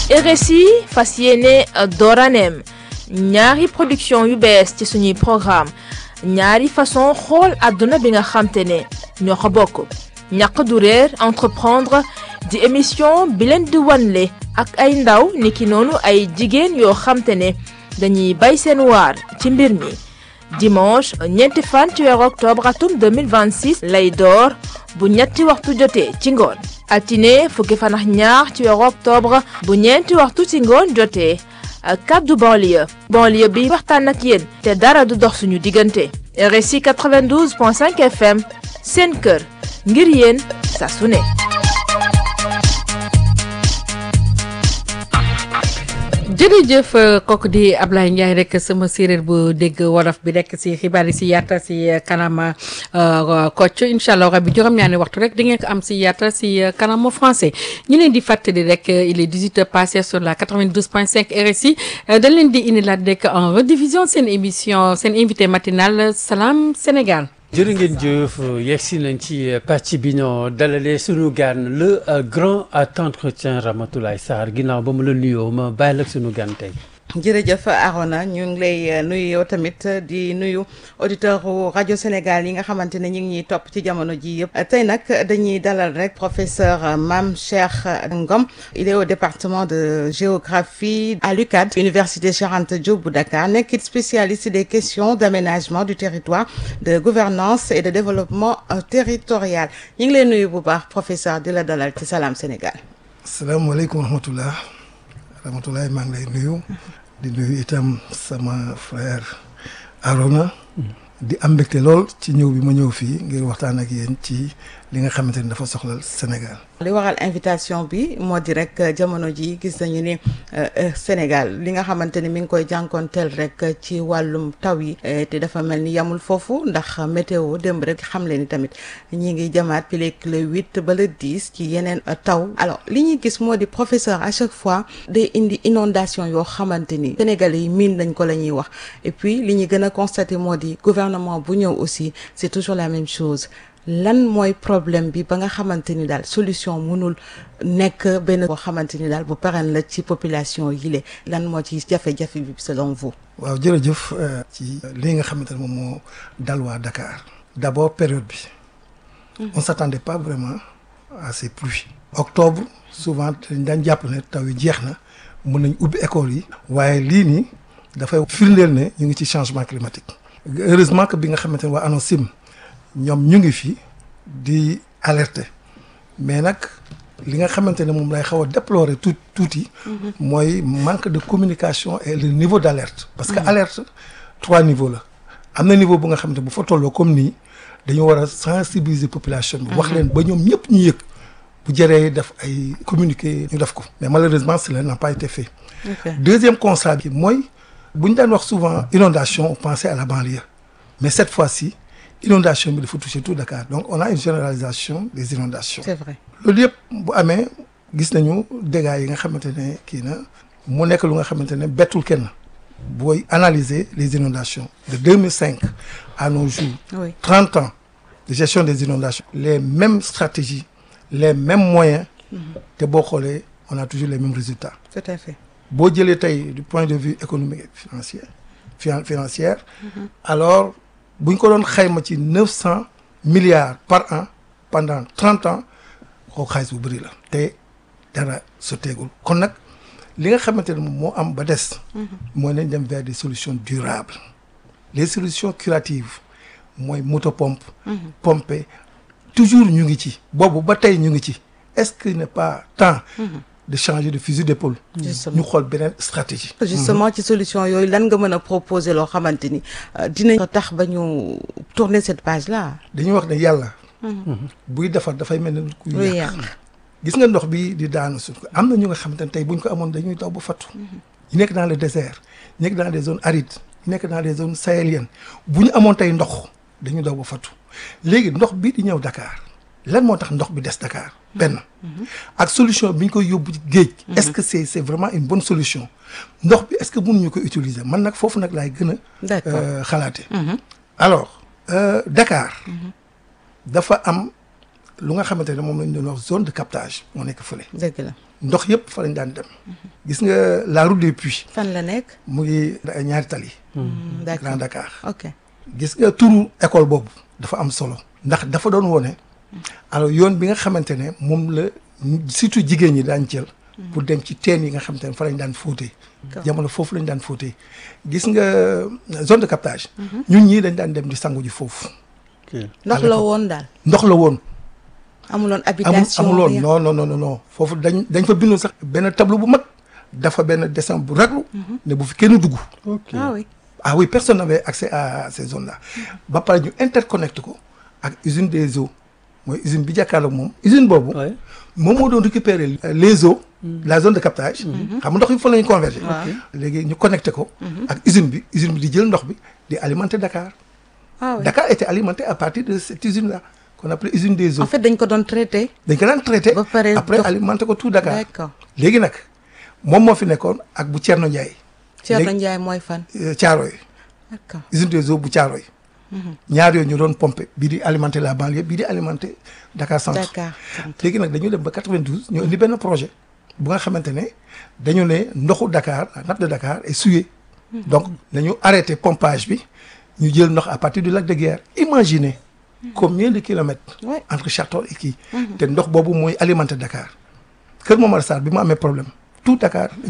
RSI fas yéene dooraneem ñaari production yu bees ci suñuy programme ñaari façon xool àdduna bi nga xamte ne ñoo ko bokk ñàq du réer entreprendre di émission bi leen di wanle ak ay ndaw niki noonu ay jigéen yoo xamte ne dañuy bay seen waar ci mbir mi dimanche ñeenti fan ci weeru octobre atum 2026 lay door bu ñetti waxtu jotee ci ngoon altine fukki fan ak ñaar ci weeru octobre bu ñeenti waxtu ci ngoon jotee kaddu banlieue banlieue bi waxtaan ak yéen te dara du dox suñu diggante RSI 92.5 FM seen kër ngir yéen saa su ne jërëjëf kooku di Ablaye Ndiaye rek sama séeréer bu dégg wolof bi rek si xibaar yi si yaata si kanam Kocc incha allah rabi juróom-ñaari waxtu rek di ngeen ko am si yaata si kanam français ñu leen di fàttali rek il est 18 heures passées sur la 92.5 RSI dañ leen di indi laat rek en rediffusion seen émission seen invité matinal Salam Sénégal. jërë ngeen jëf yegg si nañ ci pàcc bi ñoo dalalee sunu gan le grand entretien Ramatoulaye Sarr ginnaaw ba mu la nuyoo ma bàyyi la sunu gan tey. jërëjëf Arona ñu ngi lay nuyu yow tamit di nuyu auditeur rajo Sénégal yi nga xamante ne ñu ngi ñuy topp ci jamono ji yëpp tey nag dañuy dalal rek professeur Mame Cheikh Ngom il est au département de géographie à l'UCAD université Cheikh Anta Diop bu Dakar nekkit spécialiste des questions d'aménagement du territoire de gouvernance et de développement territorial ñu ngi lay nuyu bu baax professeur di la dalal ci Salam Sénégal. asalaamaaleykum wa rahmatullah rahmatulahi maa ngi lay nuyu di nuyu itam sama frère Arona di am mbégte lool ci ñëw bi ma ñëw fii ngir waxtaan ak yéen ci li nga xamante ni dafa soxlal Sénégal li waral invitation bi moo di rek jamono ji gis nañu ni Sénégal li nga xamante ni mi ngi koy jànkoonteel rek ci wàllum taw yi te dafa mel ni yamul foofu ndax météo démb rek xam leen ni tamit ñi ngi jamaat pileeg le huit ba le dix ci yeneen taw alors li ñuy gis moo di professeur à chaque fois day indi inondation yoo xamante ni Sénégalais yi miin nañ ko la ñuy wax et puis li ñuy gën a constater moo di gouvernement bu ñëw aussi c'est toujours la même chose lan mooy problème bi ba nga xamante ni daal solution mënul nekk benn boo xamante ni daal bu pérenne la ci population yi le lan moo ci jafe-jafe bi selon vous. waaw jërëjëf ci li nga xamante ne moom moo dal waa Dakar. d'abord période bi. on s'attendait pas vraiment à ces pluies. octobre souvent dañ daan jàpp ne taw yi jeex na mën nañ ubbi école yi. waaye lii nii dafay firndeel ne ñu ngi ci changement climatique. heureusement que bi nga xamante ne waa ANACIM ñoom ñu ngi fi di alerter mais nag li nga xamante ne moom lay xaw a déplorer tout tuuti. mooy manque de communication et le niveau d'alerte. parce que alerte trois niveaux la. am na niveau bu nga xamante bu fa tolloo comme nii dañu war a sensibiliser population bi. wax leen ba ñoom ñëpp ñu yëg. bu jëree def ay communiquer ñu def ko. mais malheureusement cela n'a pas été fait. deuxième constat bi mooy. bu ñu daan wax souvent inondation on pensait à la banlieue mais cette fois-ci inondation bi dafa toucher tout Dakar donc on a une généralisation des inondations c'est vrai loolu yëpp bu amee gis nañu dégâts yi nga xamante ne kii na mu nekk lu nga xamante ne bettul kenn booy analyser les inondations de 2005 à nos jours oui 30 ans de gestion des inondations les mêmes stratégies les mêmes moyens te boo xoolee on a toujours les mêmes résultats tout à fait boo jëlee tey du point de vue économique et financier finan financière alors bu ñu ko doon xayma ci neuf cent milliards par an pendant trente ans kooku xaalis bu bëri la te dara sotteegul kon nag li nga xamante ne moom moo am ba des mooy nañ dem vers des solutions durables les solutions curatives mooy moto pompe pomper toujours ñu ngi ci boobu ba tey ñu ngi ci est-ce qu'il n'est pas temps de changer de fusil d'épaule ñu xool beneen stratégie justement ci solution yooyu lan nga mën a proposer loo xamante ni dinañ tax ba ñu tourner cette page là dañuy wax ne yàlla buy defar dafay mel ne kuy luy yàq yàq gis nga ndox bi di daanu suuf am na ñu nga xamante ne tey buñ ko amoon dañuy daw ba fattu ñu nekk dans le désert ñu nekk dans des zones arides ñu nekk dans des zones sahéliennes bu ñu amoon tey ndox dañuy daw ba fattu léegi ndox bii di ñëw Dakar lan moo tax ndox bi des Dakar benn ak solution bi ñu koy yóbbu ci géej est-ce que c'est c'est vraiment une bonne solution ndox bi est-ce que mënuñu ko utiliser man nag foofu nag laay gën a D'accord. euh, xalaate alors euh, Dakar dafa am lu nga xamante ne moom lañ doon wax zone de captage moo nekk fële dëgg la ndox yëpp fa lañ daan dem gis nga la route des puits fan la nekk. mu ngi ñaari tali Mm, d'accord Grand Dakar ok. gis nga turu école boobu dafa am solo ndax dafa doon wone alors yoon bi nga xamante ne moom la surtout jigéen ñi daan jël pour dem ci teen yi nga xamante ne fa lañ daan fóotee jamono foofu lañ daan fóotee gis nga zone de captage ñun ñii dañ daan dem di sangu ji foofu ndox la woon daal. ndox la woon amuloon amul habitation. amuloon rien. non non non non non foofu dañ dañ fa bindoon sax benn tableau bu mag dafa benn dessin bu raglu ne bu fi kenn dugg ok ah oui. ah oui personne n'avait accès à ces zones là ba pare ñu interconnecté ko ak usine des eaux mooy usine bi jàkkaarloog moom usine boobu Ouais. moom moo doon récupérer euh, les eaux la zone de captage xam nga ndox yi fa la ñu converger léegi ñu connecté ko ak usine bi usine bi di jël ndox bi di alimenter Dakar ah oui. Dakar était alimenté à partir de cette usine là qu'on appelait usine des eaux en fait dañ ko doon traité. dañ ko daan traité ba pare après dox- alimenter ko tout Dakar d'accord léegi nag moom moo fi nekkoon ak bu Thierno Ndiaye Thierno léegi- Ndiaye mooy fan. euh, Thiaroye d'accord usine des eaux bu Thiaroye ñaar yooyu ñu doon pomper bii di alimenter la banlieue bii di alimenter Dakar centre Dakar. léegi nag dañu dem ba 92 ñu indi benn projet bu nga xamante ne dañu ne ndoxu Dakar la nappe de Dakar est souillée donc dañu arrêté pompage bi ñu jël ndox à partir du lac de Guiers imaginez combien de kilomètres Ouais. entre Château et kii te ndox boobu mooy alimenter Dakar Kër Momar Sarr bi mu amee problème tout Dakar